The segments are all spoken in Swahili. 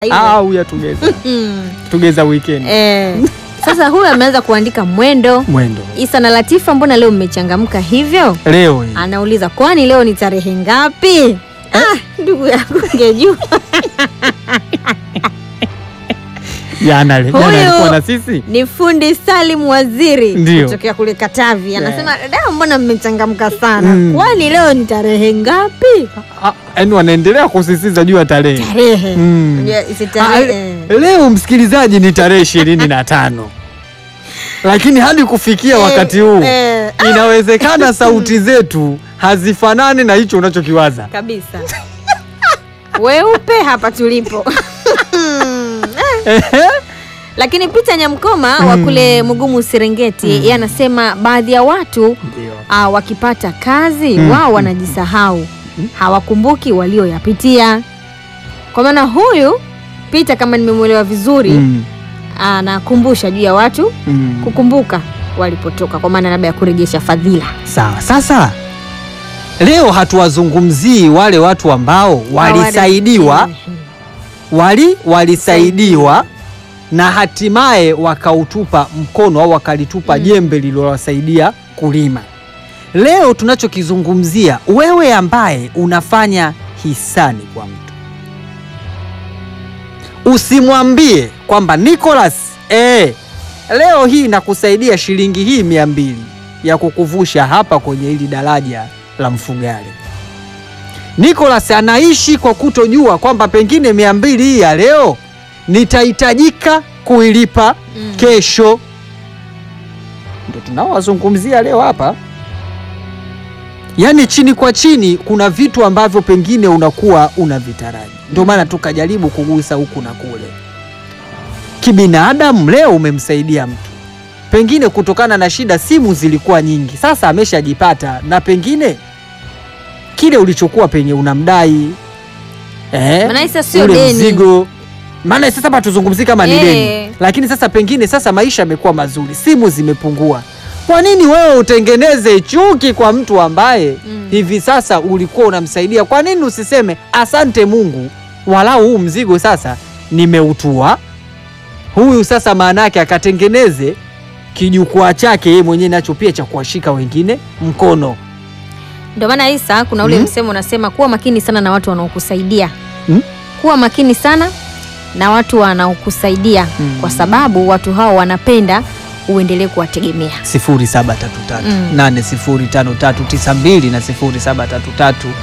au ya tugeza Mm. tugeza weekend Eh, sasa huyu ameanza kuandika mwendo. mwendo Isa na Latifa, mbona leo mmechangamka hivyo? leo hii Anauliza, kwani leo ni tarehe ngapi? Ah, ndugu yangu ngejua. jana le- jana Huyu- alikuwa na sisi Ni fundi Salim Waziri Ndio. kutokea kule Katavi, anasema dada, mbona mmechangamka sana? Mm. Kwani leo ni tarehe ngapi? Ah, yaani wanaendelea kusisitiza juu ya tarehe Tarehe Mm. Ya, isi Ah, tarehe. leo msikilizaji ni tarehe ishirini na tano lakini hadi kufikia wakati huu Eh, ah, inawezekana sauti zetu hazifanani na hicho unachokiwaza kabisa weupe hapa tulipo lakini Peter Nyamkoma wa kule Mugumu Serengeti yeye anasema baadhi ya watu ah, wakipata kazi Mm. wao wanajisahau hawakumbuki walioyapitia kwa maana huyu Peter kama nimemwelewa vizuri Mm, anakumbusha juu ya watu mm. kukumbuka walipotoka kwa maana labda ya kurejesha fadhila Sawa. Sasa leo hatuwazungumzii wale watu ambao walisaidiwa wali walisaidiwa na hatimaye wakautupa mkono au wakalitupa Mm. jembe lililowasaidia kulima. Leo tunachokizungumzia wewe ambaye unafanya hisani kwa mtu, usimwambie kwamba Nicholas, eh, leo hii nakusaidia shilingi hii mia mbili ya kukuvusha hapa kwenye hili daraja la Mfugale. Nicholas anaishi kwa kutojua kwamba pengine mia mbili hii ya leo nitahitajika kuilipa Mm. kesho. Ndio tunaowazungumzia leo hapa. Yaani chini kwa chini kuna vitu ambavyo pengine unakuwa unavitaraji, ndio maana tukajaribu kugusa huku na kule. Kibinadamu leo umemsaidia mtu, pengine kutokana na shida, simu zilikuwa nyingi, sasa ameshajipata na pengine kile ulichokuwa penye unamdai eh, Maana sasa sio ule deni. mzigo. Maana sasa hapa tuzungumzie kama ni Eh. deni, lakini sasa pengine sasa maisha yamekuwa mazuri, simu zimepungua. Kwa nini wewe utengeneze chuki kwa mtu ambaye Mm. hivi sasa ulikuwa unamsaidia? Kwa nini usiseme asante Mungu, walau huu mzigo sasa nimeutua, huyu sasa maana yake akatengeneze kijukwaa chake yeye mwenyewe nacho pia cha kuwashika wengine mkono. Ndio maana Isa, kuna ule Mm. msemo unasema kuwa makini sana na watu wanaokusaidia. Mm. Kuwa makini sana na watu wanaokusaidia Mm. kwa sababu watu hao wanapenda uendelee kuwategemea. 0733 Mm. 805392 na 0733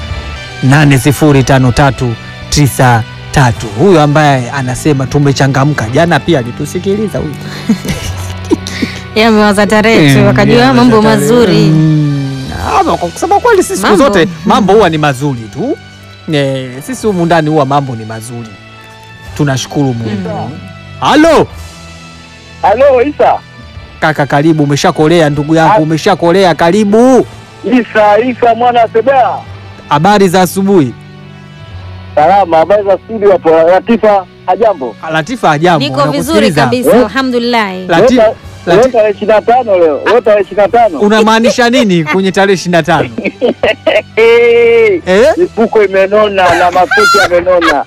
805393. Huyu ambaye anasema tumechangamka, jana pia alitusikiliza huyu. Yeye amewaza tarehe tu wakajua mambo mazuri. Mm. Ama kwa kusema kweli sisi siku Mambo. zote mambo huwa ni mazuri tu. Eh, sisi humu ndani huwa mambo ni mazuri. Tunashukuru Mungu. Halo Halo Isa. kaka, karibu. Umeshakolea ndugu yangu, umeshakolea. Karibu. Isa, Isa mwana wa Sebea. Habari za asubuhi. Salama, habari za studio hapo. Latifa, hajambo. Latifa ajabu. Niko vizuri nakusikiliza. kabisa, Eh? alhamdulillah. Lati- Leo ta- Lati- leo tarehe ishirini na tano leo. Leo tarehe ishirini na tano. Unamaanisha nini kwenye tarehe 25? Eh, Eh? Mifuko imenona na mafuta yamenona.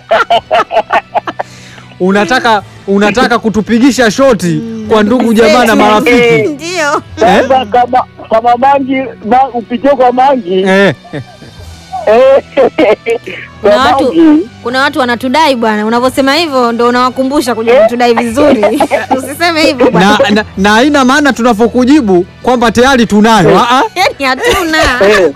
Unataka unataka kutupigisha shoti kwa ndugu jamaa na marafiki. Ndio. Sasa kama kama mangi ma, upitie kwa mangi Eh. eh, kwa Kuna watu- mangi Kuna watu wanatudai bwana, unavyosema hivyo ndo unawakumbusha kuja kutudai vizuri. Usiseme hivyo bwana. Na, na, na haina maana tunavyokujibu kwamba tayari tunayo. Ah, ah. Yaani hatuna. eh,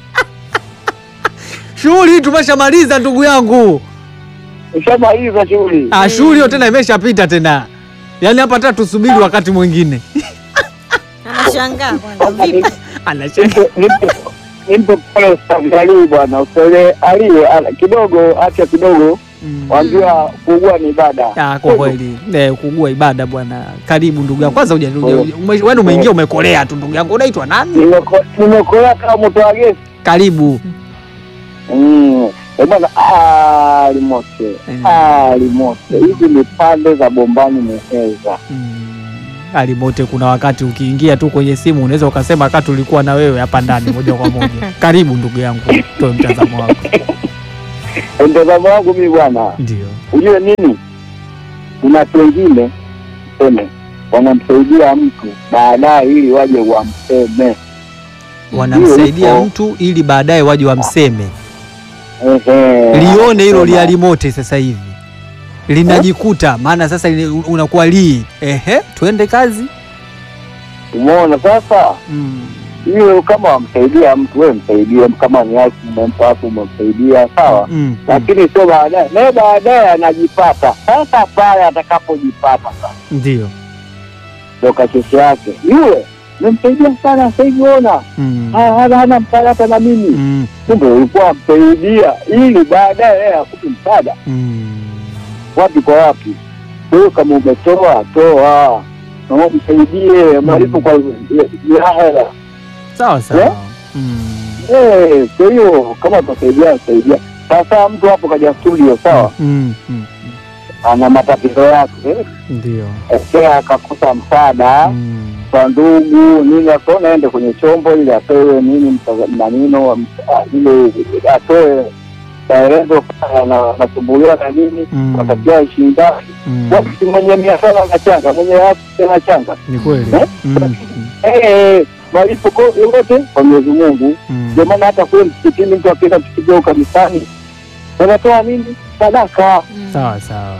Shughuli hii tumeshamaliza ndugu yangu. ushamaliza shughuli. Ah, shughuli hiyo tena imeshapita tena. Yaani hapa hata tusubiri wakati mwingine. Anashangaa bwana. Vipi? Anacheka. Nimpe- nimpe- nimpe pole Ustadhi Ali bwana, Ustadhi Ali ala- kidogo, acha kidogo, Mm. waambiwa kuugua ni ibada. Ah, kwa kweli eh, kugua ibada bwana. Karibu ndugu yangu. Kwanza uja wewe umeingia umekolea tu ndugu yangu. Unaitwa nani? Nimeko- Nimekolea kama mtu wa gesi. Karibu. Mm. Eh, bwana ah, limote Mm. ah, limote hizi ni pande za bombani meheza Mm. Alimote, kuna wakati ukiingia tu kwenye simu unaweza ukasema wakati ulikuwa na wewe hapa ndani moja kwa moja. Karibu ndugu yangu, toe mtazamo wako. mtazamo wangu mimi bwana, Ndio. ujue nini, kuna watu wengine seme wanamsaidia mtu baadaye ili waje wamseme. Wanamsaidia Yupo. mtu ili baadaye waje wamseme. Ehe. Lione hilo Anasema, lialimote sasa hivi linajikuta, maana sasa li- unakuwa lii. Ehe, twende kazi. Umeona sasa, Mm. hiyo kama wamsaidia mtu, wewe msaidie, kama ni haki umempa hapo, umemsaidia sawa, Mm. Mm. lakini sio baadaye, naye baadaye anajipata. Sasa pale atakapojipata sasa Ndio. ndo kasheshe yake yule memsaidia sana sasa hivi, ona Mm. ha- hana hana msaada hata na mimi. Mm. Kumbe ulikuwa msaidia ili baadaye yeye akupe msaada Mm. wapi kwa wapi. Kwa hiyo kama umetoa toa, na msaidie malipo kwa ya hela. Sawa sawa. Yeah? Mm. Eh, Kwa hiyo kama utasaidia saidia. Sasa mtu hapo kaja studio sawa, Mm. Mm. ana matatizo yake, Ndio. ekea akakosa msaada Mm. kwa ndugu nini, akaona aende kwenye chombo ili atoe nini mtaza- manino ah, ile atoe maelezo kama anasumbuliwa na nini, Mm. watakiwa ishindani Mm. wakati mwenye mia tano anachanga, mwenye afya anachanga. Ni kweli. Eh? Mm. Mm. Eh, malipo ko- yote kwa Mwenyezi Mungu. Mm. Ndio maana hata kule msikitini mtu akienda tukijao kanisani wanatoa nini? Sadaka. Mm. Sawa sawa.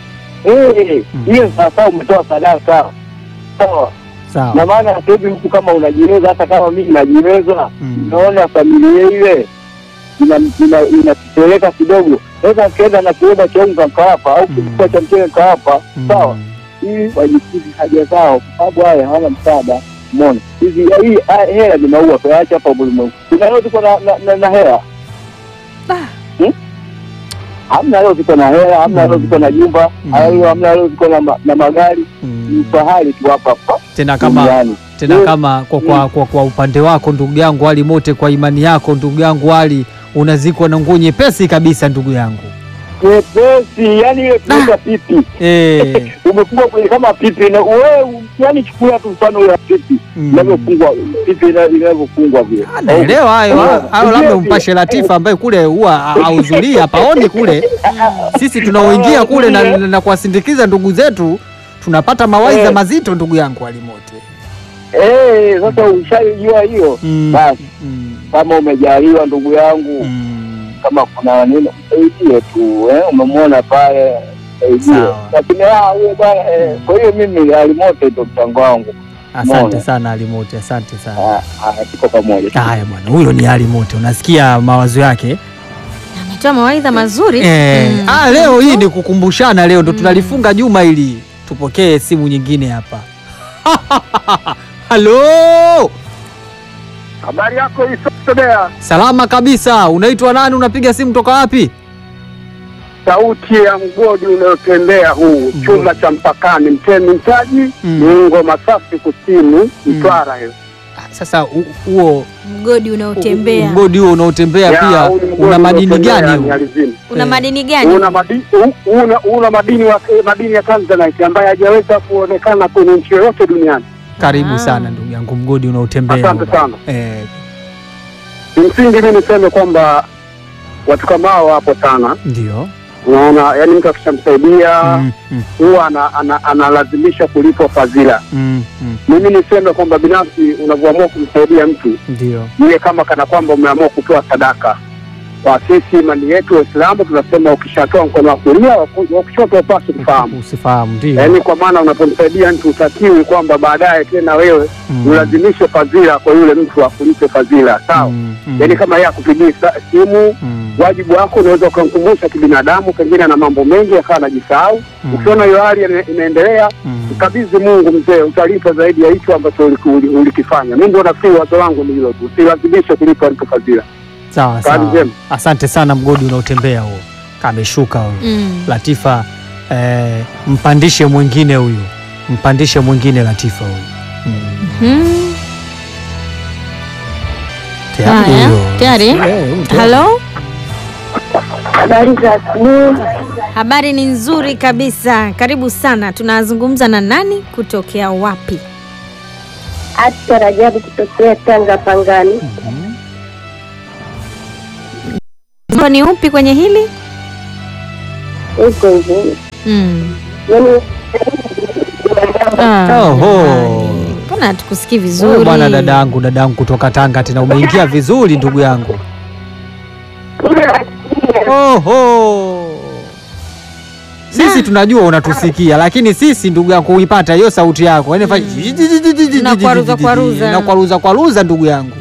Eh, Mm. hiyo sasa umetoa sadaka. Sawa. Na Sawa. maana sasa hivi mtu kama unajiweza, hata kama mimi najiweza, Mm. naona familia ile ina- ina- inatupeleka kidogo, naweza nikaenda na kiroba cha unga nikawapa, au Mm. kichukua cha mchele nikawapa, Mm. sawa, ili wajikidhi haja zao, kwa sababu haya hawana msaada. Umeona hizi hii ah, hela ni maua, tuache hapa ulimwengu. Kuna leo tuko na, na, na, na hela Ah. Hmm? Hamna leo tuko na hela, hamna leo Mm. tuko na jumba, Mm. au hamna leo tuko na, ma- na magari. Ni Mm. fahari tu hapa hapa Tena kama duniani. tena Mm. kama kwa, kwa, kwa, kwa upande wako ndugu yangu Ali Mote, kwa imani yako ndugu yangu Ali, unazikwa na nguo nyepesi kabisa ndugu yangu Nyepesi, yani ile tunaita pipi eh. umefungwa kwenye kama pipi na wewe, yani chukulia tu mfano ya pipi mm. inavyofungwa pipi ina- inavyofungwa vile. Ah, Naelewa hayo Eh, hayo, labda ndio, umpashe ndio. Latifa ambaye kule huwa hahudhurii hapaoni kule. Sisi tunaoingia kule na, na, na kuwasindikiza ndugu zetu tunapata mawaidha Eh. mazito ndugu yangu Ali Mote. Eh, sasa ushajua hiyo Mm. basi, Mm. kama umejaliwa ndugu yangu, Mm. kama kuna nini msaidie tu eh, umemwona pale saidie, Sawa. lakini ah, huyo bwana eh, kwa hiyo mimi alimote ndo mchango wangu. Asante Umeona? sana Ali Mote, asante sana. Ah, ah, tuko pamoja. Haya bwana, huyo ni Ali Mote, unasikia mawazo yake ametoa mawaidha mazuri eh. Mm. Ah, leo hii ni kukumbushana, leo ndo tunalifunga juma hili. Tupokee simu nyingine hapa. Halo, Habari yako Isotodea, salama kabisa. Unaitwa nani? Unapiga simu toka wapi? sauti ya mgodi unayotembea huu chuma cha mpakani, mtemi mtaji Mm. Mungo Masafi Kusini, Mtwara hiyo. Ah, Sasa hu- huo mgodi unaotembea mgodi huo unaotembea Ya, pia huu ni mgodi una madini unaotembea gani ni huo? alizini. una Eh. madini gani Una madini u- una, una madini wa, madini ya Tanzanite ambayo hajaweza kuonekana kwenye nchi yoyote duniani. Karibu Ah. sana ndugu yangu, mgodi unaotembea Asante huo. sana. Eh, Kimsingi mi niseme kwamba watu kama hao wapo sana, ndio. unaona, yani mtu akishamsaidia Mm, mm, huwa ana, ana, analazimisha kulipa fadhila. mm, mm, Mimi niseme kwamba binafsi unavyoamua kumsaidia mtu ndio. iwe kama kana kwamba umeamua kutoa sadaka. Kwa sisi imani yetu Waislamu tunasema ukishatoa mkono wa kulia wa ku- wa kushoto upasi kufahamu, Usifahamu ndio. yaani kwa maana unapomsaidia mtu utakiwi kwamba baadaye tena wewe Mm, ulazimishe fadhila kwa yule mtu akulipe fadhila, sawa? mm, mm, Yaani kama yeye akupigia sa- simu, mm, wajibu wako unaweza ukamkumbusha kibinadamu, pengine ana mambo mengi akawa anajisahau. mm, Ukiona hiyo hali ina- inaendelea, mm. mkabidhi Mungu mzee, utalipa zaidi ya hicho ambacho uliki- uli- ulikifanya. Mimi ndio nafikiri wazo langu ni hilo tu, usilazimishe kulipa mtu fadhila. Sawa Kazi sawa. njema. Asante sana mgodi unaotembea huo. Kameshuka huyo. Mm. Latifa eh, mpandishe mwingine huyu. Mpandishe mwingine Latifa huyu. Mm. Hmm. Tayari Haya, huyo. tayari? Eh, huyu tayari. halo Habari za asubuhi. habari ni nzuri kabisa karibu sana tunazungumza na nani kutokea wapi Acha Rajabu kutokea Tanga Pangani. Mhm. Mzito ni upi kwenye hili? iko hivi Mm. yani Ah, Oho. jamani. Mbona hatukusikii Wewe vizuri? bwana dadangu, dadangu kutoka Tanga tena umeingia vizuri ndugu yangu. Oho. Sisi tunajua unatusikia lakini sisi ndugu yangu kuipata hiyo sauti yako. Yaani fanya Na kwaruza kwaruza. Na kwaruza kwaruza ndugu yangu.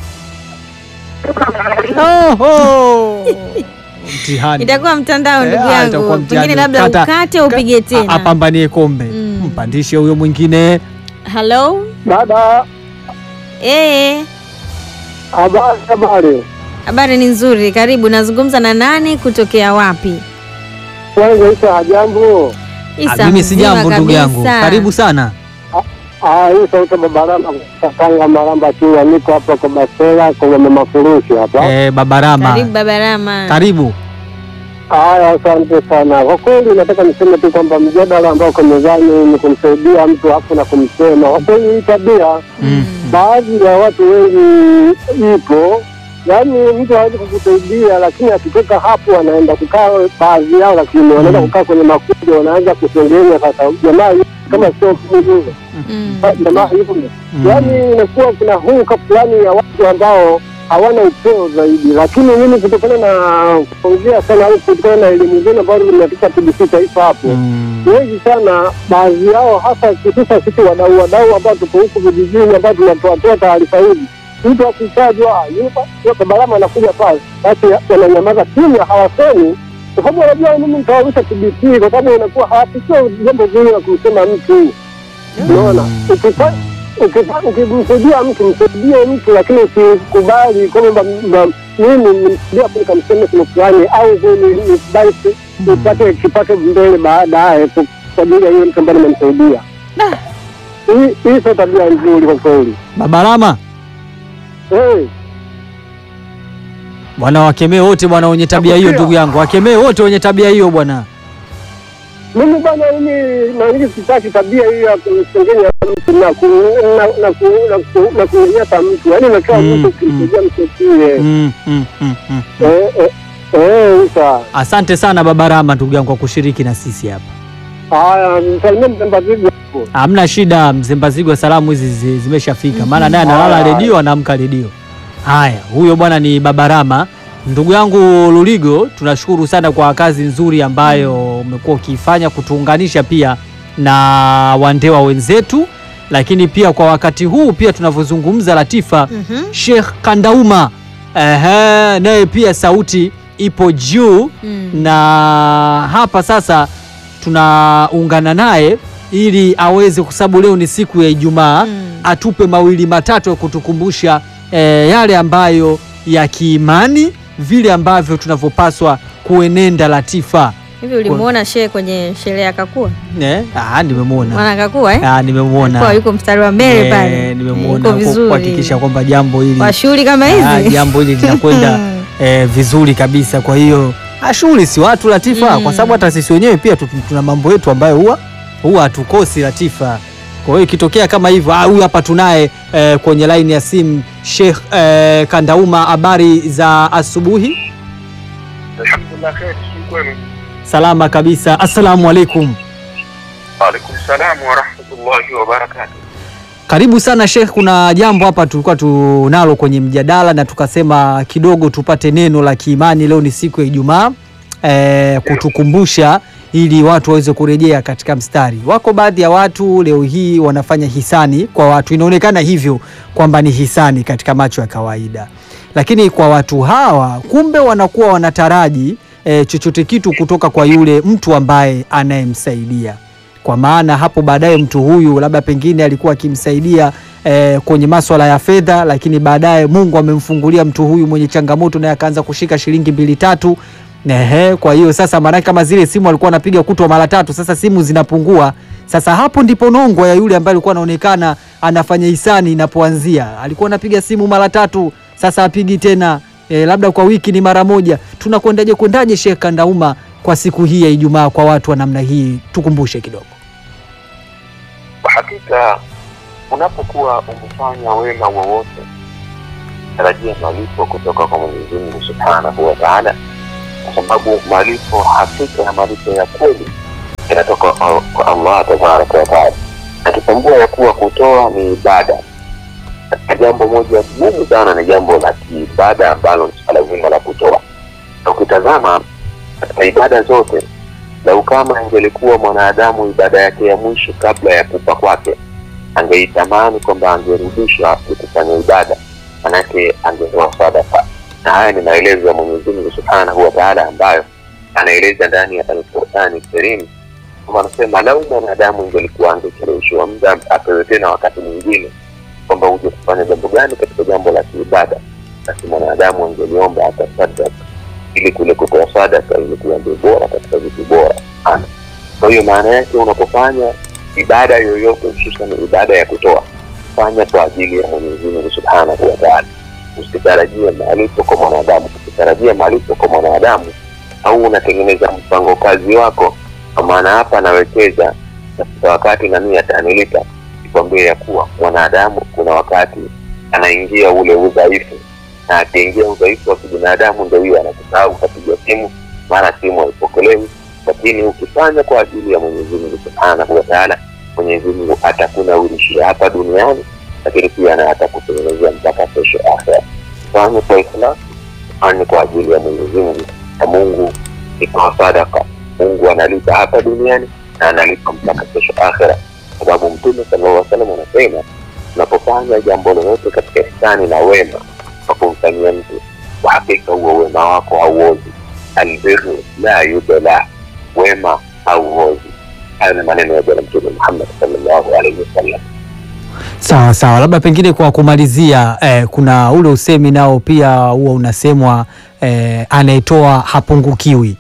Oho. Mtihani. Itakuwa mtandao Eh, ndugu ah, itakuwa yangu, mtihani. pengine labda Kata- ukate upige A- tena. Apambanie kombe. Mm. Mpandishe huyo mwingine. Hello? Dada, Eh, habari habari. habari ni nzuri. Karibu. Nazungumza na nani kutokea wapi? Kwanza Isa, hajambo? Isa Ah, Mimi si mzima jambo ndugu yangu. kabisa. Karibu sana. Ah, hii sauti Babarama Tanga Maramba Chua, niko hapa kwa Basela kwa mama Furushi hapa. Eh, Baba Rama. Karibu Baba Rama. Karibu. Haya, asante sana. Kwa kweli nataka niseme tu kwamba mjadala ambao uko mezani ni kumsaidia mtu afu na kumsema. Kwa kweli hii tabia Mm. baadhi ya watu wengi ipo, yaani mtu hawezi kukusaidia, lakini akitoka hapo anaenda kukaa, baadhi yao lakini wanaenda Mm. kukaa kwenye makundi, wanaanza kusengenya. Sasa jamaa yu- kama sio mzuri Mm. jamaa hivyo Mm. yaani inakuwa kuna huka fulani ya watu ambao hawana upeo zaidi, lakini mimi kutokana na kuongea sana au kutokana na elimu zenu ambayo nimetoka TBC taifa hapo Mm. wengi sana, baadhi yao hasa hususa sisi wadau wadau ambao tuko huku vijijini ambao tunatoatoa taarifa hizi, mtu akitajwa Barama anakuja pale, basi wananyamaza kimya, hawasemi kwa sababu wanajua mimi nitawarusha TBC, kwa sababu inakuwa hawapisio jambo zuri la kumsema mtu. Unaona, Ukifa- ukifa- ukimsaidia mtu msaidie mtu, lakini usikubali kwamba mba- mimi nimsaidia hapo nikamseme kitu fulani au ni- nikubali si- nipate kipato mbele baadaye kwa kwa ajili ya hiyo mtu ambaye nimemsaidia. Hii hii sio tabia nzuri kwa kweli. Baba Rama. Eh, Bwana wakemee wote bwana wenye tabia hiyo Nakusikia. ndugu yangu. Wakemee wote wenye tabia hiyo bwana. mimi bwana, mimi naingi sitaki tabia hiyo ya kumsengenya mtu na ku- na- na ku- na ku- na kunyanyasa mtu, yaani nakaa Mm, mtu ukimsaidia msaidie. Mm, mm, mm, mm. Eh, eh, eh, Isa. Asante sana Baba Rama ndugu yangu kwa kushiriki na sisi hapa. Haya, msalimie Mzambazigu hapo. Hamna shida, Mzembazigwa, salamu hizi zi- zimeshafika, maana naye analala Haya. redio, anaamka redio. Haya, huyo bwana ni Baba Rama. Ndugu yangu Luligo, tunashukuru sana kwa kazi nzuri ambayo umekuwa ukiifanya kutuunganisha pia na wandewa wenzetu, lakini pia kwa wakati huu pia tunavyozungumza Latifa, Mhm. Sheikh Kandauma ehe, naye pia sauti ipo juu Mm. na hapa sasa tunaungana naye ili aweze, kwa sababu leo ni siku ya Ijumaa, Mm. atupe mawili matatu ya kutukumbusha eh, yale ambayo ya kiimani, vile ambavyo tunavyopaswa kuenenda. Latifa Hivi ulimuona shehe kwenye sherehe ya Kakua? eh? Ah, nimemwona Mwana Kakua eh? ah, Kwa nimemwona yuko mstari wa mbele pale. Eh, nimemwona Yuko kwa vizuri. kuhakikisha kwamba jambo hili Kwa shughuli kama ah, hizi. jambo hili linakwenda eh, vizuri kabisa. Kwa hiyo ah, shughuli si watu Latifa, Mm. kwa sababu hata sisi wenyewe pia tu- tuna mambo yetu ambayo huwa huwa hatukosi Latifa. Kwa hiyo ikitokea kama hivyo, ah, huyu hapa tunaye eh, kwenye laini ya simu Sheikh eh, Kandauma, habari za asubuhi? Alhamdulillah, kheri si kwenu? Salama kabisa, assalamu alaikum. Waalaikum salam warahmatullahi wabarakatuh. Karibu sana Sheikh, kuna jambo hapa tulikuwa tunalo kwenye mjadala na tukasema kidogo tupate neno la kiimani. Leo ni siku ya Ijumaa e, kutukumbusha ili watu waweze kurejea katika mstari. Wako baadhi ya watu leo hii wanafanya hisani kwa watu, inaonekana hivyo kwamba ni hisani katika macho ya kawaida, lakini kwa watu hawa kumbe wanakuwa wanataraji e, chochote kitu kutoka kwa yule mtu ambaye anayemsaidia kwa maana hapo baadaye mtu huyu labda pengine alikuwa akimsaidia eh, kwenye maswala ya fedha, lakini baadaye Mungu amemfungulia mtu huyu mwenye changamoto, naye akaanza kushika shilingi mbili tatu. Ehe, kwa hiyo sasa, maanake kama zile simu alikuwa anapiga kutwa mara tatu, sasa simu zinapungua. Sasa hapo ndipo nongwa ya yule ambaye alikuwa anaonekana anafanya hisani inapoanzia. Alikuwa anapiga simu mara tatu, sasa apigi tena e, labda kwa wiki ni mara moja. Tunakwendaje kwendaje, Sheikh Kandauma, kwa siku hii ya Ijumaa kwa watu wa namna hii? Tukumbushe kidogo. Kwa hakika unapokuwa umefanya wema wowote, tarajia malipo kutoka kwa Mwenyezi Mungu Subhanahu wa Ta'ala, kwa sababu malipo hakika ya malipo ya kweli yanatoka kwa kwa Allah tabaraka wa taala, akitambua ya kuwa kutoa ni ibada. Katika jambo moja muhimu sana ni jambo la kiibada ambalo ni swala zima la kutoa, na ukitazama katika ibada zote, lau kama ingelikuwa mwanadamu ibada yake ya mwisho kabla ya kufa kwake angeitamani kwamba angerudishwa kufanya ibada, manake angetoa sadaka. Na haya ni maelezo ya Mwenyezi Mungu Subhanahu wa Ta'ala ambayo anaeleza ndani ya Al-Qur'ani Karim kwamba anasema lau mwanadamu ingelikuwa angecheleweshwa muda apewe tena wakati mwingine kwamba uje kufanya jambo gani katika jambo la kiibada, basi mwanadamu angeliomba atasadaka ili kule kutoa sadaka ilikuwa ndio bora katika vitu bora sana. Kwa hiyo maana yake unapofanya ibada yoyote, hususan ibada ya kutoa, fanya kwa ajili ya Mwenyezi Mungu Subhanahu wa Ta'ala. Usitarajie malipo kwa mwanadamu. Usitarajie malipo kwa mwanadamu, au unatengeneza mpango kazi wako, kwa maana hapa anawekeza katika wakati na mimi atanilipa. Nikwambie ya kuwa mwanadamu kuna wakati anaingia ule udhaifu, na akiingia udhaifu wa kibinadamu, ndio hiyo anakusahau, ukapiga simu, mara simu haipokelewi lakini ukifanya kwa ajili ya Mwenyezi Mungu Subhanahu wa Ta'ala, Mwenyezi Mungu atakunawirishia hapa duniani, lakini pia na atakutengenezea mpaka kesho akhera. Fanye kwa ikhlas, fanye kwa ajili ya Mwenyezi Mungu, na Mungu itoa sadaka. Mungu analipa hapa duniani na analipa mpaka kesho akhera, kwa sababu Mtume sallallahu alaihi wasallam anasema unapofanya jambo lolote katika ihsani na wema kwa kumfanyia mtu, kwa hakika huo wema wako hauozi. Albirru la yudla wema hauozi. Hayo ni maneno ya Bwana Mtume Muhammad sallallahu alaihi wasallam. Sawa sawa, labda pengine kwa kumalizia eh, kuna ule usemi nao pia huwa unasemwa eh, anayetoa hapungukiwi.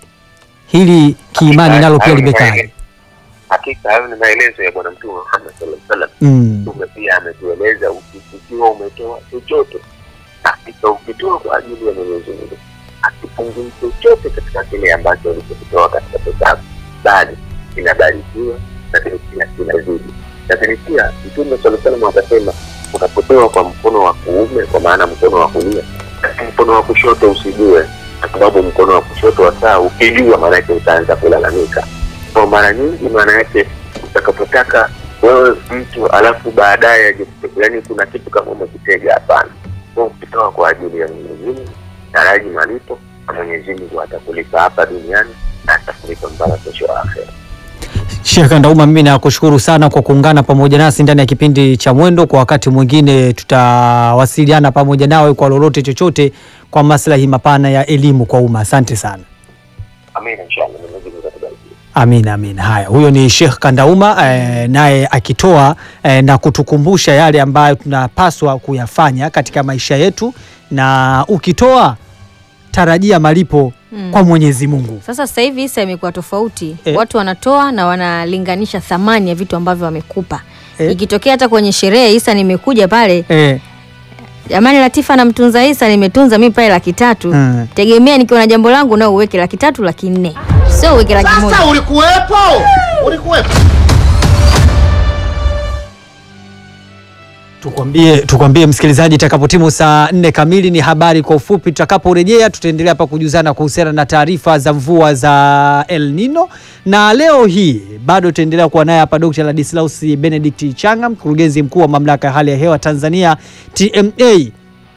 Hili kiimani nalo pia Hayo ni limekaa. maele- Hakika hayo ni maelezo ya Bwana Mtume Muhammad sallallahu alaihi wasallam. Mm. Mtume pia ametueleza uki- ukiwa umetoa chochote, hakika ukitoa kwa ajili ya Mwenyezi Mungu akipungui chochote katika kile ambacho ulichokitoa katika pesa, bali kinabarikiwa, lakini pia kinazidi. Lakini pia Mtume sallallahu alaihi wasallam akasema, unapotoa kwa mkono wa kuume, kwa maana mkono wa kulia, basi mkono wa kushoto usijue, kwa sababu mkono wa kushoto wa saa ukijua, maanake utaanza kulalamika. Kwa mara nyingi, maana yake utakapotaka wewe mtu alafu baadaye aje kupe- yaani kuna kitu kama umekitega, hapana. Kwa ukitoa kwa ajili ya Mwenyezi Mungu, taraji malipo na Mwenyezi Mungu atakulipa hapa duniani na atakulipa mpaka kesho akhera. Sheikh Kandauma, mimi nakushukuru sana kwa kuungana pamoja nasi ndani ya kipindi cha Mwendo. Kwa wakati mwingine tutawasiliana pamoja nawe kwa lolote chochote kwa maslahi mapana ya elimu kwa umma. Asante sana. Amina, inshallah Mwenyezi Mungu atatubariki. Amina, amina. Haya, huyo ni Sheikh Kandauma eh, naye akitoa eh, na kutukumbusha yale ambayo tunapaswa kuyafanya katika maisha yetu, na ukitoa tarajia malipo Mm. kwa Mwenyezi Mungu. Sasa sasa hivi Isa imekuwa tofauti Eh. watu wanatoa na wanalinganisha thamani ya vitu ambavyo wamekupa Eh. ikitokea hata kwenye sherehe Isa nimekuja pale Eh, jamani Latifa namtunza Isa nimetunza mimi pale laki tatu Mm. tegemea nikiwa na jambo langu nao uweke laki tatu laki nne sio uweke laki moja Sasa ulikuwepo, ulikuwepo. Tukwambie, tukwambie msikilizaji, itakapotimu saa nne kamili ni habari kwa ufupi. Tutakaporejea tutaendelea hapa kujuzana kuhusiana na taarifa za mvua za El Nino, na leo hii bado tutaendelea kuwa naye hapa Dr. Ladislaus Benedict Changa, mkurugenzi mkuu wa mamlaka ya hali ya hewa Tanzania TMA.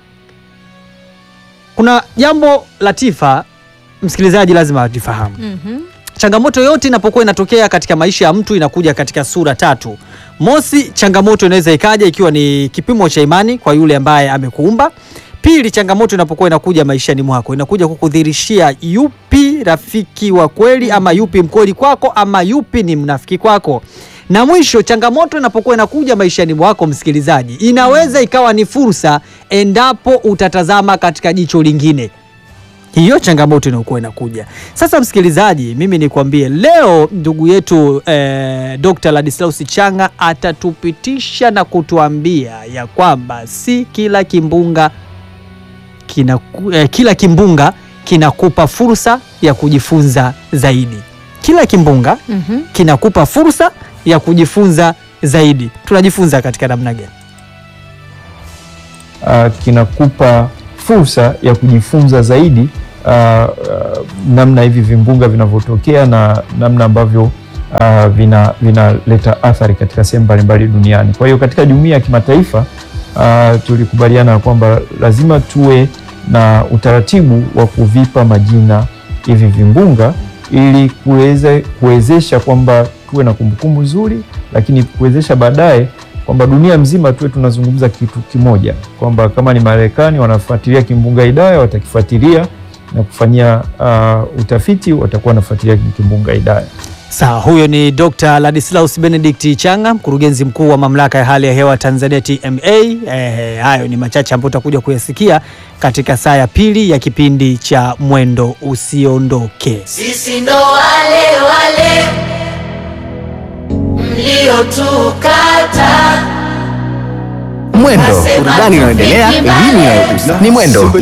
Kuna jambo Latifa, msikilizaji lazima atifahamu Mhm. changamoto yote inapokuwa inatokea katika maisha ya mtu inakuja katika sura tatu. Mosi, changamoto inaweza ikaja ikiwa ni kipimo cha imani kwa yule ambaye amekuumba. Pili, changamoto inapokuwa inakuja maishani mwako inakuja kukudhirishia yupi rafiki wa kweli ama yupi mkweli kwako ama yupi ni mnafiki kwako. Na mwisho, changamoto inapokuwa inakuja maishani mwako, msikilizaji, inaweza ikawa ni fursa endapo utatazama katika jicho lingine hiyo changamoto inayokuwa inakuja sasa. Msikilizaji, mimi nikwambie leo ndugu yetu eh, Dr. Ladislaus Changa atatupitisha na kutuambia ya kwamba si kila kimbunga kina, eh, kila kimbunga kinakupa fursa ya kujifunza zaidi. Kila kimbunga Mhm. kinakupa fursa ya kujifunza zaidi. Tunajifunza katika namna gani? uh, kinakupa fursa ya kujifunza zaidi uh, uh, namna hivi vimbunga vinavyotokea na namna ambavyo uh, vina vinaleta athari katika sehemu mbalimbali duniani. Kwa hiyo katika jumuiya ya kimataifa uh, tulikubaliana kwamba lazima tuwe na utaratibu wa kuvipa majina hivi vimbunga ili kuweze kuwezesha kwamba tuwe na kumbukumbu nzuri, lakini kuwezesha baadaye kwamba dunia mzima tuwe tunazungumza kitu kimoja, kwamba kama ni Marekani wanafuatilia kimbunga Idaya watakifuatilia na kufanyia uh, utafiti, watakuwa wanafuatilia kimbunga Idaya. Sawa, huyo ni Dr. Ladislaus Benedict Changa, mkurugenzi mkuu wa mamlaka ya hali ya hewa Tanzania TMA. Eh, hayo ni machache ambayo utakuja kuyasikia katika saa ya pili ya kipindi cha Mwendo Usiondoke. Sisi ndo wale wale mliotukata Mwendo, burudani inayoendelea, elimu inayogusa. Ni Mwendo